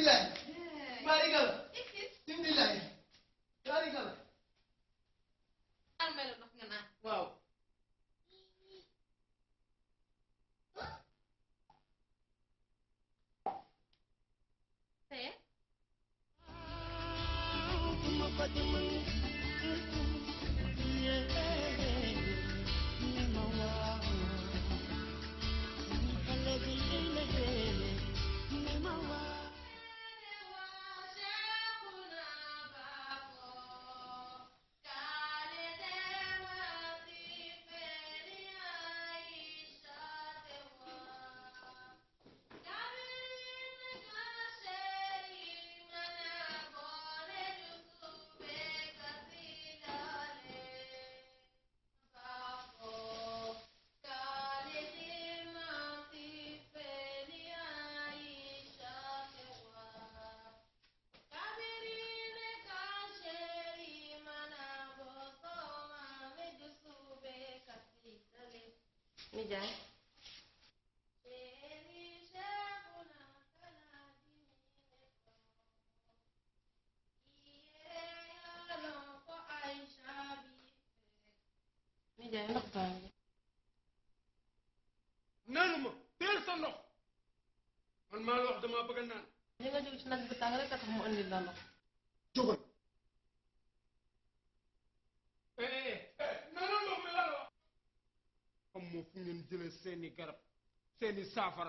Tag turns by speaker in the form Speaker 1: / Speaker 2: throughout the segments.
Speaker 1: bismillah barikala bismillah barikala
Speaker 2: almay la ndox nga naan
Speaker 1: waaw
Speaker 2: teye nijaay nijaay ndox baa ngi
Speaker 3: naanu ma teel sa ndox man maa la wax damaa bëgg a naan
Speaker 2: li nga jóg ci nag bi tàng rek a tax mu andi la ndox
Speaker 3: jógal eh eh naanu ndox mi la la wax xam moo fu ngeen jëlee seeni garab seeni saafara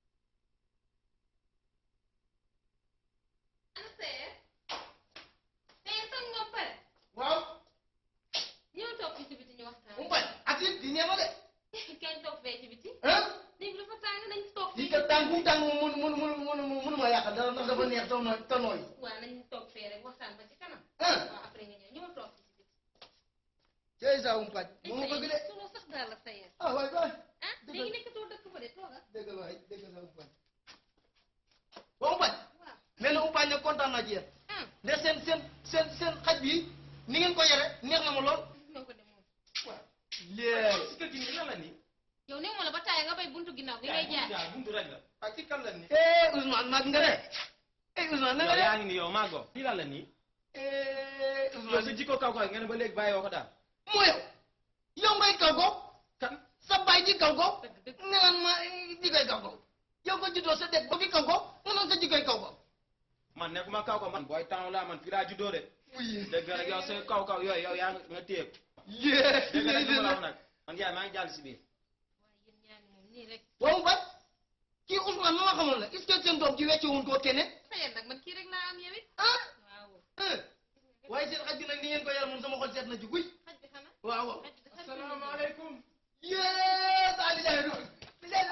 Speaker 2: ana teye teye sax nga pare
Speaker 1: waaw
Speaker 2: ñëw toog fii ci biti ñu waxtaan
Speaker 1: mu bañ atit di ñeema de
Speaker 2: kañ toog fee ci biti
Speaker 1: ah
Speaker 2: néeg bi dafa tàng nañ toog
Speaker 1: lii
Speaker 2: fii
Speaker 1: kat tàng bu mu tàng mun mun mun mun mun ma yàqal dara ndax dafa neex te nooy te nooy
Speaker 2: waaw nañ toog fee rek waxtaan ba ci kanam
Speaker 1: ah
Speaker 2: waaw après nga ñëw ñëw toog fii ci biti
Speaker 1: cey saa um pàcc moom ma bëgg de
Speaker 2: solo sax daal la teye
Speaker 1: ah waay waay
Speaker 2: ah
Speaker 1: Dëgg
Speaker 2: léegi
Speaker 1: la.
Speaker 2: nekkatoo dëkk fa de tooga
Speaker 1: dégg nga waay dégg nga saa um pàcc ba um pàcc
Speaker 2: waaw
Speaker 1: nee na um pàcc nag kontaan naa ci yéen
Speaker 2: ah
Speaker 1: de seen seen seen seen xaj bi ni ngeen ko yore neex na ma lool
Speaker 2: ñoo ko de moom
Speaker 1: léegi
Speaker 4: si kër gi nii lan la nii.
Speaker 2: yow néew ma la ba taaya nga bay buntu ginnaaw gi ngay jaay
Speaker 4: jaay buntu rek la. ak ci kan la nii.
Speaker 1: eh Ousmane mag nga de eh Ousmane na nga
Speaker 4: yow yaa
Speaker 1: de
Speaker 4: ngi nii yow maa go. lii lan la nii.
Speaker 1: eh
Speaker 4: yow sa
Speaker 1: Ousmane
Speaker 4: jikko kaw kaw nga ne ba léegi bàyyi woo ko daal.
Speaker 1: moo yow yow ngay kaw ko
Speaker 4: kan.
Speaker 1: sa baay ji kaw ko
Speaker 2: dëgg dëgg
Speaker 1: nga naan ma jikoy kaw ko yow ko juddoo sa dëkk ba fi kaw ko nga naan sa jikoy kaw ko
Speaker 4: man nekkuma kaw kaw man. booy temps laa man fii laa juddoo de.
Speaker 1: oui
Speaker 4: dégg nga rek yow sa kaw kaw yooyu yow yaa nga téye ko.
Speaker 1: yee
Speaker 4: dégg nga rek li ma la wax nag. man yaay maa ngi jàll si biir.
Speaker 2: waaye yéen ñaar ñi moom nii rek
Speaker 1: waaw ba kii Ousmane ma ma xamoon la est-ce que seen doom ji wecce wuñ koo keneen
Speaker 2: teye nag man kii rek laa am yow it
Speaker 1: ah
Speaker 2: waaw
Speaker 1: ah waaye seen xaj bi nag ni ngeen ko yar moom sama xol seet na ci guy
Speaker 2: xaj bi xanaa
Speaker 1: waaw waaw
Speaker 2: xaj bi xaj bi
Speaker 4: asalaamaaleykum.
Speaker 1: yee saa li jaay doon li jaay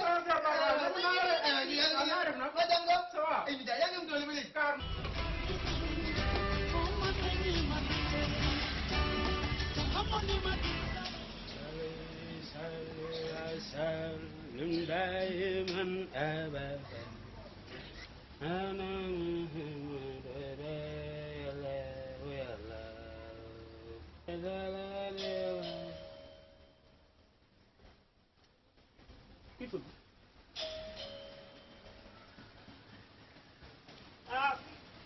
Speaker 1: ay li jaay yaa ngi am doole ba léegi
Speaker 5: سلم دائما ابدا انا محمد يا الله يا الله يا الله يا الله كيف ah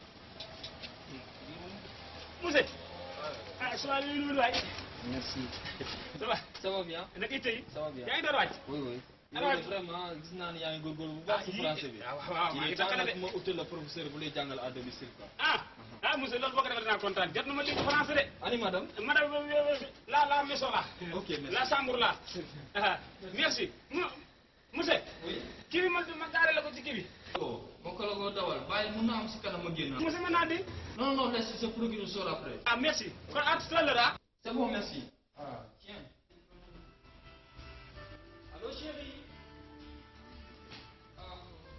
Speaker 5: Mousse ah souvent li ñu waay
Speaker 6: Merci.
Speaker 5: ça va
Speaker 6: Ça va bien
Speaker 5: naka itte yi
Speaker 6: Ça va bien.
Speaker 5: yaa ngi door wàcc
Speaker 6: Oui, oui.
Speaker 5: Alors-
Speaker 6: Yow de vraiment gis naa ne yaa ngi góorgóorlu bu baax si
Speaker 5: yii-
Speaker 6: français bi.
Speaker 5: ah waaw waaw maa
Speaker 6: Il
Speaker 5: ngi
Speaker 6: est temps
Speaker 5: takkale
Speaker 6: nag
Speaker 5: de
Speaker 6: ma utal la professeur bu lay jàngal à domicile quoi.
Speaker 5: ah ah monsieur loolu boo ko defee dinaa kontaan jot na ma dégg français de
Speaker 6: Ani madame
Speaker 5: madame euh, euh, la la maison là
Speaker 6: Ok, merci.
Speaker 5: la chambre là ah merci mu monsieur
Speaker 6: Oui.
Speaker 5: kii bi ma ma gaare la ko ci kii bi
Speaker 6: Oh, moo ko la ko dawal bàyyi mun na am si kanam ma génn.
Speaker 5: monsieur mën naa di
Speaker 6: Non, non, laisse, c'est pour qu'il nous sort après.
Speaker 5: ah merci kon à tout à l'heure ah
Speaker 6: C'est bon, merci. Ah, tiens. Allô, chérie Ah.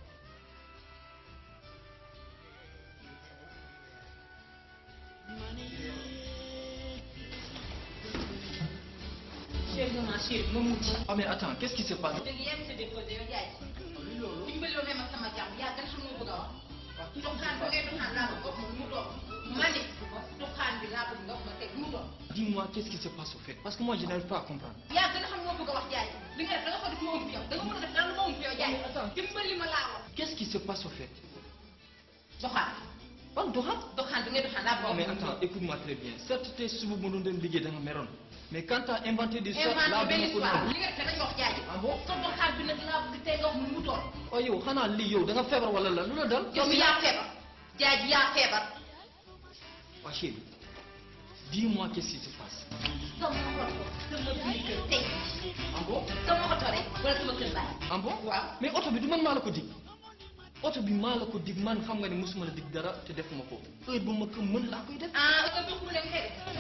Speaker 7: Chérie de ma chérie ma mujj.
Speaker 6: Ah, mais attends, qu'est-ce qui se passe
Speaker 7: léegi yaa ngi sa déposé yow jaay ci. dimbali woon ma sama jàmm yaa gën xam nga bëgg a wax. doxaan ba ngay doxaan laa bëgg nga mu dox. ma ne doxaan bi laa bëgg nga wax ma teg mu dox.
Speaker 6: Dis-moi, qu'est-ce qui se passe au fait Parce que moi, je n'arrive pas à comprendre.
Speaker 7: yaa gën a xam nga bëgg a wax jaay li nga def da nga ko def ma ëmb yow da nga mën a def dara lu ma ëmb yow jaay. dimbali ma laa wax.
Speaker 6: Qu'est-ce qui se passe au fait
Speaker 7: doxaan
Speaker 6: ban doxat
Speaker 7: doxaan bi ngay doxaan laa
Speaker 6: non
Speaker 7: bëgg
Speaker 6: mais attends écoute-moi très bien certes tey suba ma doon dem liggéey da nga meroon mais quand t'as inventé des histoires
Speaker 7: inventé
Speaker 6: là
Speaker 7: benn
Speaker 6: dama ko
Speaker 7: histoire
Speaker 6: nangu.
Speaker 7: li nga def dañu wax jaay
Speaker 6: ah bon
Speaker 7: sa doxaan bi nag laa bëgg tey nga wax mu mu toll
Speaker 6: waaye yow xanaa lii yow da nga feebar wala la lu la dal
Speaker 7: yow mi yaa feebar jaay ji yaa feebar
Speaker 6: waa chérie dis-moi qu'est-ce qui se passe
Speaker 7: sama oto sama biir kër tey
Speaker 6: ah bon
Speaker 7: sama oto rek wala sama kër baay
Speaker 6: ah bon
Speaker 7: waaw
Speaker 6: mais oto bi du man maa la ko dig oto bi maa la ko dig man xam nga ne mosuma la dig dara te defuma ko heure bu ma ko mën laa koy def
Speaker 7: ah oto boo ko mënee nga koy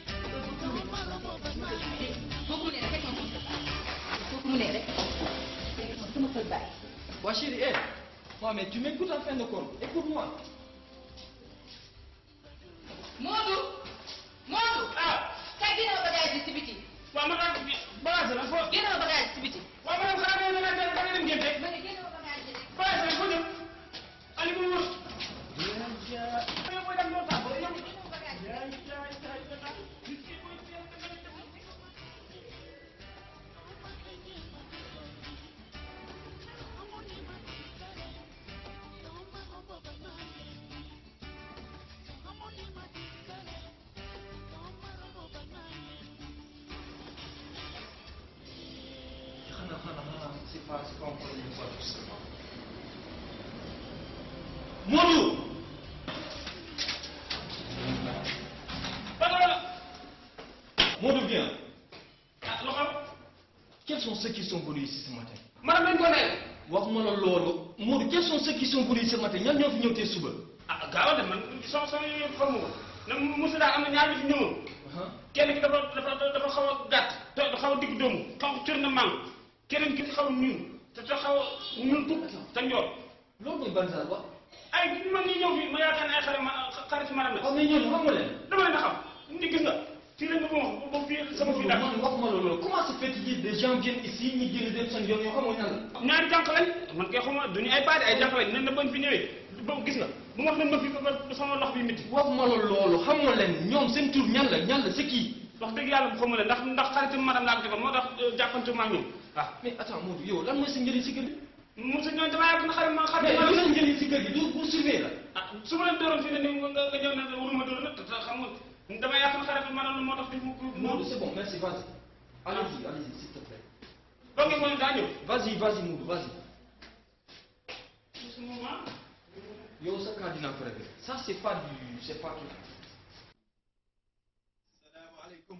Speaker 7: def boo ko mënee rek fekk ma sama kër baay boo ko mënee rek fekk ma sama kër baay
Speaker 6: waa chérie eh waaw mais tu m'écoutes en fin de compte écoute-moi
Speaker 7: Moodu Moodu
Speaker 5: ah
Speaker 7: kay génne ma bagage bi ci biti
Speaker 5: waaw ma daal bi bagage la foo
Speaker 7: génne ma bagage bi ci biti
Speaker 5: waaw ma dem xanaa da nga da nga dem ngénte
Speaker 7: ma ne génne ma bagage bi rek
Speaker 5: bagage la foo jëm ali mu wër yow booy dem loo tax yow
Speaker 6: xanaa xanaa xanaa c'est pas c'est pas un problème de voiture seulement Modou
Speaker 5: bagage la
Speaker 6: Modou viens
Speaker 5: ah lu xaw
Speaker 6: quels sont ceux qui sont venus ici ce matin
Speaker 5: madame lañ ko nee
Speaker 6: waxuma la loolu Modou quels sont ceux qui sont venus ce matin ñan ñoo fi ñëw tey suba
Speaker 5: ah gaaw de man sama sama yooyu xamu ko na Moussa daa am na ñaar ñu fi ñëwoon kenn ki dafa dafa dafa xaw a gàtt te xaw a digg doomu xaw a cër na maam keneen ki xaw a ñuul te te xaw a ñuul tut te njool
Speaker 6: loolu mooy ban saa quoi
Speaker 5: ay man ñi ñëw fii ma yaakaar ne ay xale ma xarit maram la
Speaker 6: waaw mais ñooñu xam nga leen
Speaker 5: dama leen a xam ni gis nga fii lañ ma ko wax ba fii sama fii daal
Speaker 6: man waxuma la loolu comment se fait que des gens viennent ici ñu génn dem seen yoon yoo xamoo ñan la
Speaker 5: ñaari jànq lañ man kay xuma duñu ay baadi ay jànq lañ nen na bañ fi ñëwee ba gis nga bu ma wax ne ma fi ba ba sama lox bi métti
Speaker 6: waxuma la loolu xamoo leen ñoom seen tur ñan la ñan la c'est qui
Speaker 5: wax dëgg yàlla bu xamul ne ndax ndax xarit madame laa ko defoon moo tax jàppante ma ak ñoom waaw
Speaker 6: mais attends Modou yow lan mooy sa njëriñ si kër gi
Speaker 5: Moussa ñooñu damaa yàgg na xarit ma
Speaker 6: mais
Speaker 5: xarit
Speaker 6: lu
Speaker 5: ma
Speaker 6: sa njëriñ si kër gi du pour surveiller la
Speaker 5: ah su ma leen dooroon fii ne ni nga nga ñëw ne waruma dóor nag te xam nga dama yàq na xarit madame moo tax di mu
Speaker 6: Modou c'est bon merci vas-y allez-y allez-y s'il te plaît
Speaker 5: donc mooy daa ñëw
Speaker 6: vas-y vas-y Modou vas-y
Speaker 5: su moment
Speaker 6: yow sa cas dinaa ko régler ça c'est pas du c'est pas tout
Speaker 1: salaamaaleykum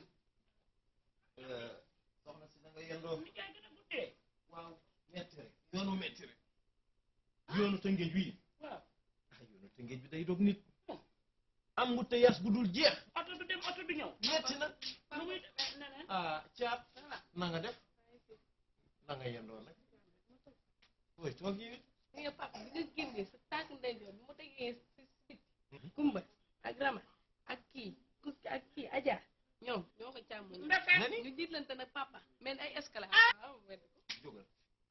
Speaker 1: soxna si na nga yendoo waaw metti rek yoonu metti rek yoonu tëngéej wi
Speaker 5: waaw
Speaker 1: ah yoonu tëngéej bi day dog nit am ngu te yas bu dul jeex
Speaker 5: oto du dem oto du ñëw
Speaker 1: metti na
Speaker 5: lu muy demee neneen
Speaker 1: ah caat na nga def na nga yendoo nag ooy toog yi nit
Speaker 2: nga papa bi nga génnee sa tànk ndeyjoor bi mu tegee si sit kumba ak rama ak kii kuski ak kii aja ñoom ñoo ko càmmoñ
Speaker 5: ndefee
Speaker 1: nani
Speaker 2: ñu jiitlante nag papa mais ay escalade waaw wedd ko
Speaker 1: jógal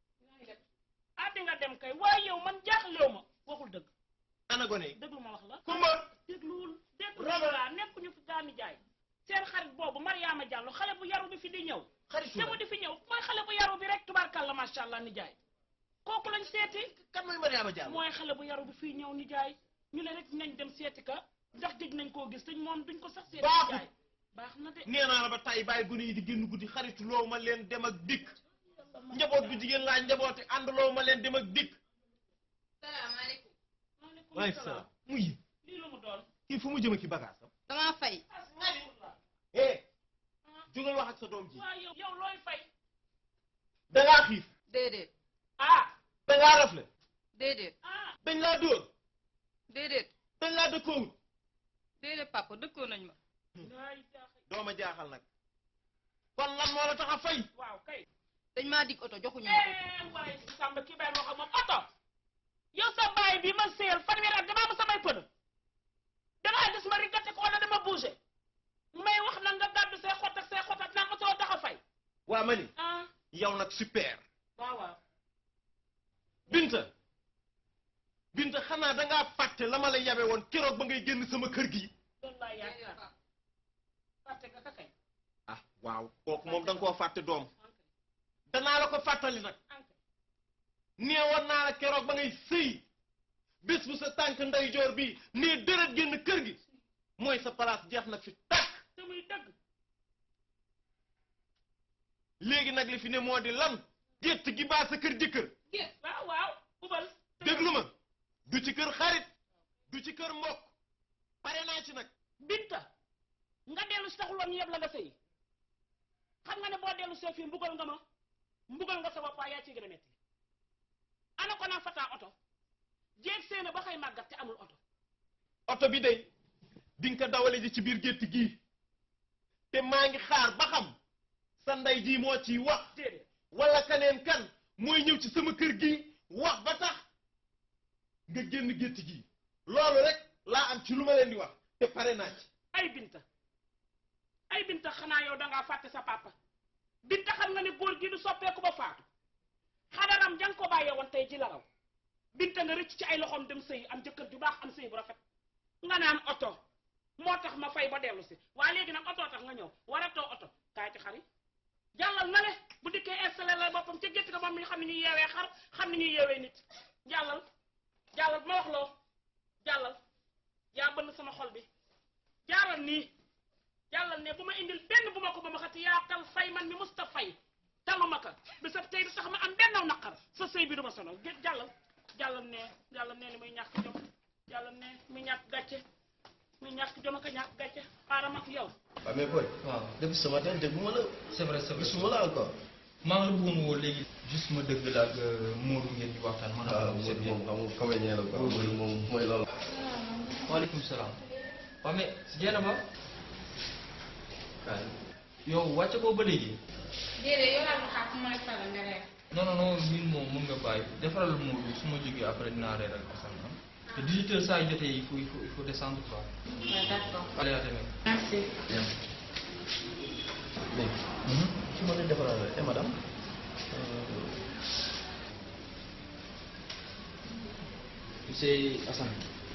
Speaker 5: ah di nga dem kay waaye yow man jaaxlew ma waxul dëgg
Speaker 1: ana gone yi
Speaker 5: déglu ma wax la
Speaker 1: kumba
Speaker 5: dégluwul déglu laa nekkuñu fi gaami jaay seen xarit boobu Mariama Diallo xale bu yaru bi fi di ñëw
Speaker 1: xaritu
Speaker 5: te mu di fi ñëw mooy xale bu yaru bi rek tubaarkàlla macha allah ni jaay kooku lañ seeti
Speaker 1: kan mooy Mariama Diallo
Speaker 5: mooy xale bu yaru bi fii ñëw ni jaay ñu ne rek nañ dem seeti ka ndax gëj nañ koo gis te moom duñ ko sax seeti ni
Speaker 1: Baaxul.
Speaker 5: jaay baax na de
Speaker 1: nee naa la ba tay bàyyi gone yi di génn guddi xaritu loo ma leen dem ak dikk njaboot bu jigéen laa njabooti ànd loo ma leen dem ak dikk
Speaker 7: salaamaaleykum
Speaker 1: waaleykum salaam muy
Speaker 5: lii lu mu doon
Speaker 1: kii fu mu jëm ki bagage am
Speaker 7: damaa fay
Speaker 1: eh jógal wax ak sa doom ji
Speaker 5: waaw yow yow looy fay
Speaker 1: dangaa xiif
Speaker 2: déedéet
Speaker 5: ah
Speaker 1: dangaa rafle
Speaker 2: déedéet
Speaker 5: ah
Speaker 1: dañ laa dóor
Speaker 2: déedéet
Speaker 1: dañ laa dëkkoowut
Speaker 2: déedéet papa dëkkoo nañ ma
Speaker 5: laay jaaxal
Speaker 1: dooma jaaxal nag kon lan moo la tax a fay
Speaker 5: waaw kay
Speaker 2: dañ maa dig oto joxuñu ma ko
Speaker 5: eh waaye Samba kii bàyyi ma wax ak moom oto yow sa baay bi ma seel fanweeri at damaa ma samay pënë dangaa gis ma rigate ko wala dama bougé may wax na nga gàddu say xot ak say xot ak naan ma soo tax a fay
Speaker 1: waa ma ni
Speaker 5: ah
Speaker 1: yow nag super
Speaker 5: waaw waaw
Speaker 1: binta binta xanaa dangaa fàtte la ma la yabe woon keroog ba ngay génn sama kër gi
Speaker 5: loolu laa yaakaar fàtte nga ka kay
Speaker 1: ah waaw kooku moom da nga koo fàtte doom danaa la ko fàttali nag
Speaker 5: anke
Speaker 1: neewoon naa la keroog ba ngay sëy bés bu sa tànk ndeyjoor bi nee deret génn kër gi mooy sa place jeex na fi tàkk
Speaker 5: te muy dëgg
Speaker 1: léegi nag li fi ne moo di lan gétt gi baa sa kër jëkkër
Speaker 5: gis waaw waaw ubal
Speaker 1: déglu ma du ci kër xarit du ci kër mbokk pare naa ci nag
Speaker 5: binta nga dellu si taxuloon ñu yeb la nga sëy xam nga ne boo dellu see fii mbugal nga ma mbugal nga sa bopp waaye yaa ci gën a metti ana ko naa fataa oto jeeg seena ba xëy màggat te amul oto
Speaker 1: oto bi day di nga ko dawale ji ci biir gétt gii te maa ngi xaar ba xam sa ndey ji moo ciy wax
Speaker 5: déedéet
Speaker 1: wala kaneen kan mooy ñëw ci sama kër gi wax ba tax nga génn gétt gi loolu rek laa am ci lu ma leen di wax te pare naa ci
Speaker 5: ay binta ay binta xanaa yow dangaa fàtte sa papa binta xam nga ne góor gi du soppeeku ba faatu xadaram jang ko bàyyee woon tey ji la raw binta nga rëcc ci ay loxoom dem sëy am jëkkër ju baax am sëy bu rafet nga naan oto moo tax ma fay ba dellu si waaye léegi nag oto tax nga ñëw waratoo oto kaay ci xari jàllal na le bu dikkee installé la boppam ca gétt ga moom mi xam ne ñuy yeewee xar xam ne ñuy yeewee nit jàllal jàllal ma wax loo jàllal yaa bënn sama xol bi jaaral nii jàllal ne bu ma indil benn bu ma ko ba ma xati yaa tal fay man mi musta fay taluma ka bi sa tey du tax ma am benn naqar sa sëy bi du ma sonal gé jàllal jàllal ne jàllal ne li muy ñàkk jom jàllal ne muy ñàkk gàcce muy ñàkk jom ak a ñàkk gàcce xaaral ma ak yow
Speaker 8: waaw mais boy
Speaker 6: waaw
Speaker 8: depuis ce matin dégguma la
Speaker 6: c'est vrai c'est vrai
Speaker 8: gisuma la encore
Speaker 6: maa ngi la bëggoon woo léegi juste ma dëgg la ak Modou ngeen di waxtaan man
Speaker 8: waaw
Speaker 6: ak
Speaker 8: Modou
Speaker 6: seen
Speaker 8: moom xam nga comédien la quoi Modou moom mooy loolu
Speaker 6: waaleykum salaam waaw mais jeena ba kaay yow wàcce ko ba léegi
Speaker 7: déedéet yow daal ma xaar fu ma la faral nga reer.
Speaker 6: non non non ñun moom mun nga bàyyi defaral Modou su ma jógee après dinaa reer ak Assane ah te 18 heures saa yu jotee il faut il faut il faut descendre quoi
Speaker 7: waaw d'accord.
Speaker 6: allez à demain
Speaker 7: merci.
Speaker 8: mais su ma leen defaral eh madame
Speaker 6: c'est Assane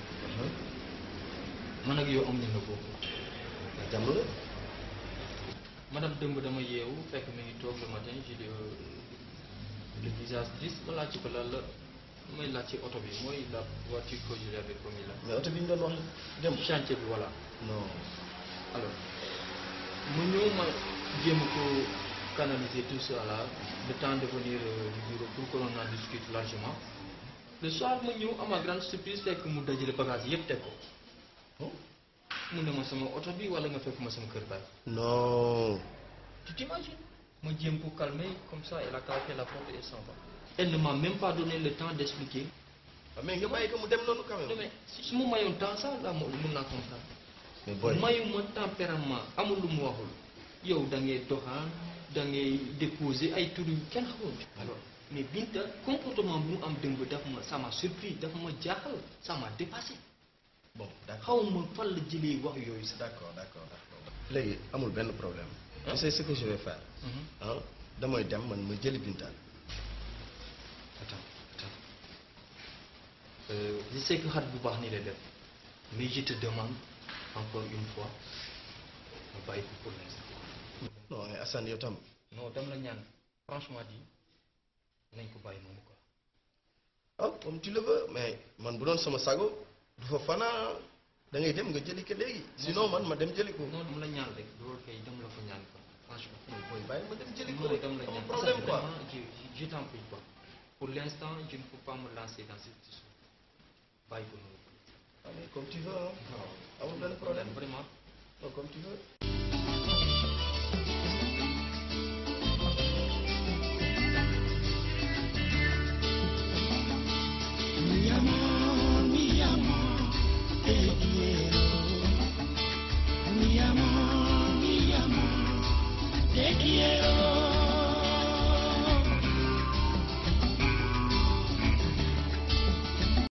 Speaker 6: man ak yow am nañ la foofu
Speaker 8: jàmm la
Speaker 6: madame dëmb dama yeewu fekk mi ngi toog le matin j'ai le le visage triste ma laaj ko lan la may laaj ci oto bi mooy la voiture que je lui avais promis là
Speaker 8: mais oto bi ñu doon wax dem
Speaker 6: chantier bi voilà
Speaker 8: non
Speaker 6: alors mu ñëw ma jéem ko canaliser tout ça là le temps de venir euh, du bureau pour que l'on en discute largement le soir ma ñëw à ma grande surprise fekk mu dajale bagage yëpp teg ko
Speaker 8: Oh.
Speaker 6: mu ne ma sama oto bi wala nga fekk ma sama kër baay
Speaker 8: non
Speaker 6: tu t'imagines ma jéem ko calmer comme ça elle a claqué la porte et s'en va elle ne m'a même pas donné le temps d'expliquer
Speaker 8: waaw mais nga bàyyi ko mu dem noonu quand
Speaker 6: non
Speaker 8: même
Speaker 6: mais si su ma mayoon temps ça là mo mun naa comprendre
Speaker 8: mais boy
Speaker 6: mayuma tempérament amul lu mu waxul yow da ngay doxaan da ngay déposer ay tur yu kenn xamul alors mais Binta comportement bu mu am dëmb daf ma ça m'a surpris daf ma jaaxal ça m'a dépassé
Speaker 8: bon d'accord
Speaker 6: xaw ma fan la jëlee wax yooyu sax
Speaker 8: d'accord d'accord d'accord léegi amul benn problème tu sais ce que je vais faire
Speaker 6: Mhm.
Speaker 8: ah damay dem man ma jëli Binta
Speaker 6: attends attends euh, je sais que xat bu baax ni lay def mais je te demande encore une fois nga bàyyi ko pour l'instant
Speaker 8: non mais Assane yow tam
Speaker 6: non dama la ñaan franchement dit nañ ko bàyyi noonu quoi
Speaker 8: ah comme tu le veux mais man bu doon sama sago du fa fanaa da ngay dem nga jëli ko léegi sinon man ma dem jëli ko
Speaker 6: non dama la ñaan rek loolu kay dama la ko ñaan quoi franchement
Speaker 8: booy bàyyi ma dem jëli ko
Speaker 6: non
Speaker 8: rek
Speaker 6: dama la
Speaker 8: amul
Speaker 6: ñaan
Speaker 8: problème
Speaker 6: Ça,
Speaker 8: quoi
Speaker 6: vraiment, je, je, je t'en prie quoi pour l'instant je ne peux pas me lancer dans cette histoire bàyyi ko noonu
Speaker 8: Ah, mais comme tu veux hein
Speaker 6: waaw
Speaker 8: amul benn problème
Speaker 6: vraiment
Speaker 8: non comme tu veux